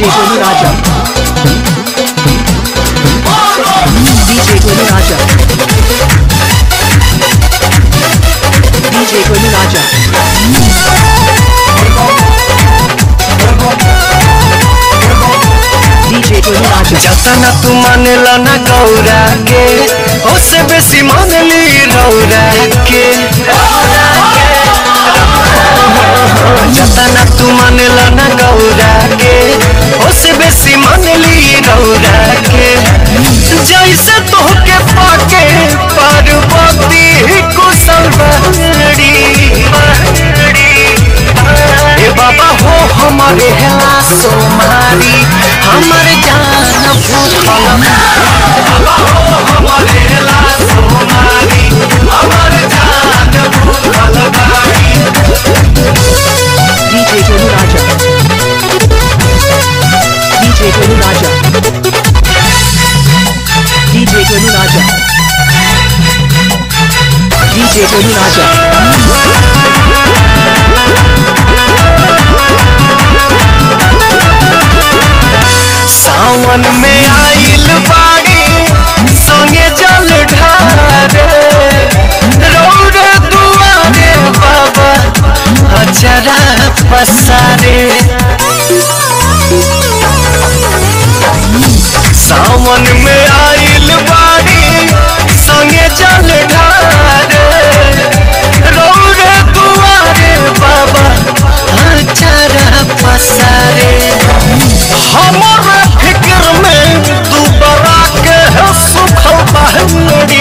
DJ Tony Raja. DJ Tony Raja. DJ Tony Raja. DJ Tony Raja. जतना तू मानेला ना गौरा के ओसे बेसी मानली रौरा के जतना तू मानेला ना गौरा के ओसे बेसी मानली रौरा के जैसे तोहके पाके पार्वती कुशल बहरी ए बाबा हो हमारे हेला सोमारी हमर जान भूखल बाबा हो हमारे हेला सोमारी हमर जान भूखल बारी DJ Tony Raja. DJ Tony Raja. DJ Tony Raja. DJ Tony Raja. सावन में आइल बाड़ी संगे जल ढारे रौरे दुआरे बाबा अचरा पसारे सावन में आइल बाड़ी संगे जल ढारे रौरे दुआरे बाबा अचरा पसारे हमारा फिक्र में तू बरा के है सुखल बहरी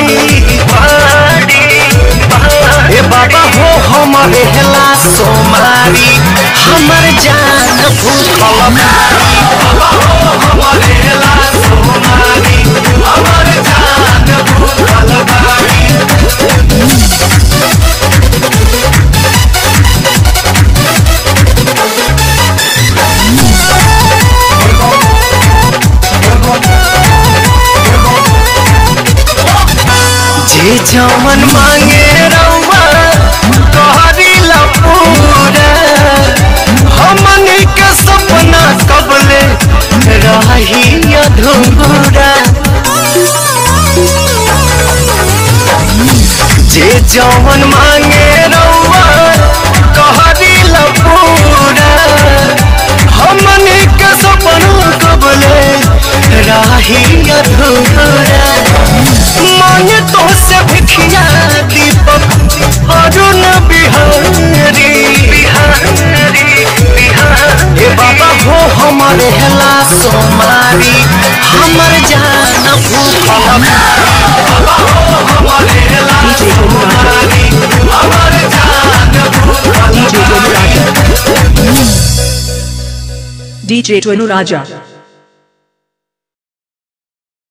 ए बाबा हो हमारे हेला सोमारी हमर जान भूखल बारी बाबा हो हमारे हेला सोमारी हमर जान भूखल बारी जे जवन मांगे रउआ तोहरी ला पूरा हमनी के सपना कबले रही अधूरा जे जवन मांगे रउआ तोहरी ला पूरा हमनी के सपना कबले रही अधूरा मांगे तो से भिखिया दीपक अरुण बिहारी बिहारी बिहारी ए बाबा हो हमारे हेला सोमारी हमर जान भूखल बाबा हो हमारे हेला सोमारी हमर जान भूखल DJ Tony Raja. DJ Tony Raja.